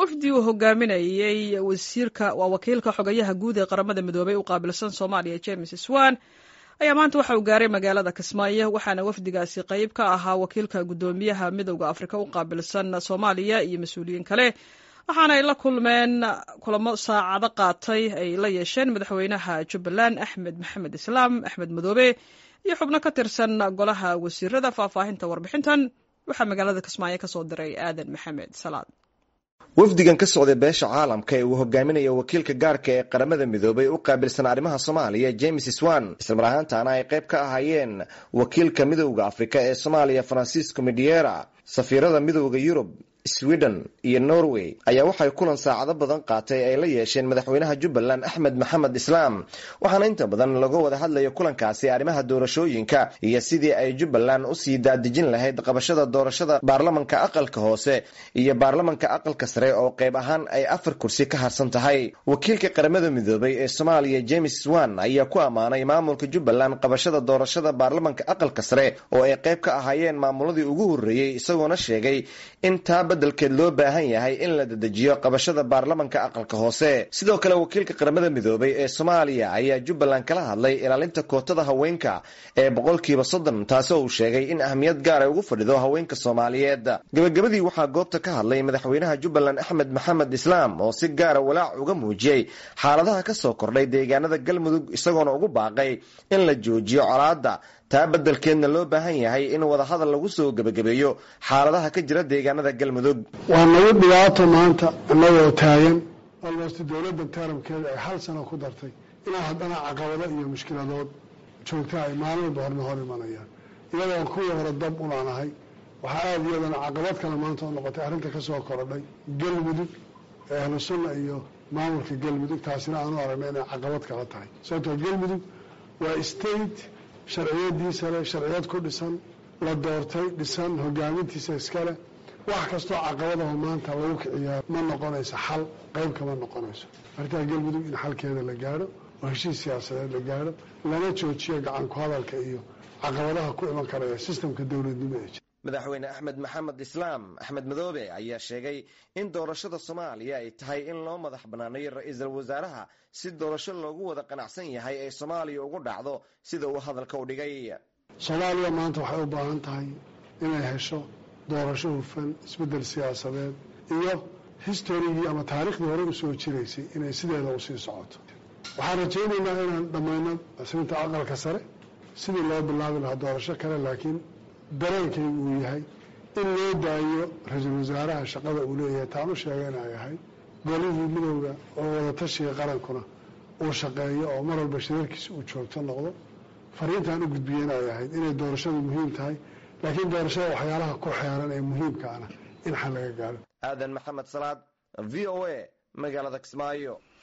wafdi uu hogaaminayey wasiirka waa wakiilka xogayaha guud ee qaramada midoobey u qaabilsan soomaaliya james swan ayaa maanta waxa uu gaaray magaalada kismaayo waxaana wafdigaasi qayb ka ahaa wakiilka guddoomiyaha midowda afrika u qaabilsan soomaaliya iyo mas-uuliyiin kale waxaana ay la kulmeen kulamo saacado qaatay ay la yeesheen madaxweynaha jubbaland axmed maxamed islaam axmed madoobe iyo xubno ka tirsan golaha wasiirada faahfaahinta warbixintan waxaa magaalada kismaayo kasoo diray aadan maxamed salaad wafdigan ka socday beesha caalamka ee uu hogaaminayo wakiilka gaarka ee qaramada midoobay u qaabilsan arrimaha soomaaliya james swan islamar ahaantaana ay qayb ka ahaayeen wakiilka midowda afrika ee soomaaliya francisco midiera safiirada midowda yurub sweden iyo norway ayaa waxay kulan saacado badan qaatay ay la yeesheen madaxweynaha jubbaland axmed maxamed islaam waxaana inta badan laga wada hadlaya kulankaasi arrimaha doorashooyinka iyo sidii ay jubbaland usii daadejin lahayd qabashada doorashada baarlamanka aqalka hoose iyo baarlamanka aqalka sare oo qayb ahaan ay afar kursi ka harsan tahay wakiilka qaramada midoobay ee soomaaliya james swan ayaa ku ammaanay maamulka jubbaland qabashada doorashada baarlamanka aqalka sare oo ay qayb ka ahaayeen maamuladii ugu horreeyey isagoona sheegay in taa dalkeed loo baahan yahay in la dedejiyo qabashada baarlamanka aqalka hoose sidoo kale wakiilka qaramada midoobay ee soomaaliya ayaa jubbaland kala hadlay ilaalinta kootada haweenka ee boqolkiiba soddon taasoo uu sheegay in ahmiyad gaar ay ugu fadhido haweenka soomaaliyeed gabagabadii waxaa goobta ka hadlay madaxweynaha jubbaland axmed maxamed islaam oo si gaara walaac uga muujiyey xaaladaha ka soo kordhay deegaanada galmudug isagoona ugu baaqay in la joojiyo colaadda taa beddelkeedna loo baahan yahay in wadahadal lagu soo gebagabeeyo xaaladaha ka jira deegaanada galmudug waa nagu dhibaato maanta annagoo taagan almost dowladda taramkeeda ay hal sano ku dartay inaa haddana caqabado iyo mushkiladood joogta ay maalin walba horna hor imanayaan iyadoon kuwii hore dab ulaanahay waxaa aada iyadana caqabad kale maanta oo noqotay arrinta ka soo korodhay galmudug ee ahlu sunna iyo maamulka galmudug taasina aanu aragna inay caqabad kala tahay sababtoo galmudug waa state sharciyadiisa leh sharciyad ku dhisan la doortay dhisan hogaamintiisa iskale wax kastoo caqabadaho maanta lagu kiciyaa ma noqonayso xal qayb kama noqonayso arrintaa galmudug in xalkeeda la gaadho oo heshiis siyaasadeed la gaadho lana joojiyo gacan ku hadalka iyo caqabadaha ku iman karaya sistamka dowladnimo ee jira madaxweyne axmed maxamed islaam axmed madoobe ayaa sheegay in doorashada soomaaliya ay tahay in loo madax banaaneeyo ra-iisul wasaaraha si doorasho loogu wada qanacsan yahay ay soomaaliya ugu dhacdo sida uu hadalka u dhigay soomaaliya maanta waxay u baahan tahay inay hesho doorasho hufan isbeddel siyaasadeed iyo historigii ama taariikhdii hore usoo jiraysay inay sideeda usii socoto waxaan rajaynaynaa inaan dhammayno asrinta aqalka sare sidii loo bilaabi lahaa doorasho kale laakiin dareenkaygu uu yahay in loo daayo ra-iisul wasaaraha shaqada uu leeyahay taan u sheega inay ahay golihii midowda oo wadatashiga qarankuna uu shaqeeyo oo mar walba shirarkiisa uu joogto noqdo fariintaan u gudbiye inay ahayd inay doorashadu muhiim tahay laakiin doorashada waxyaalaha ku xeeran ee muhiimkaana in xal laga gaaro aadan maxamed salaad v o a magaalada kismaayo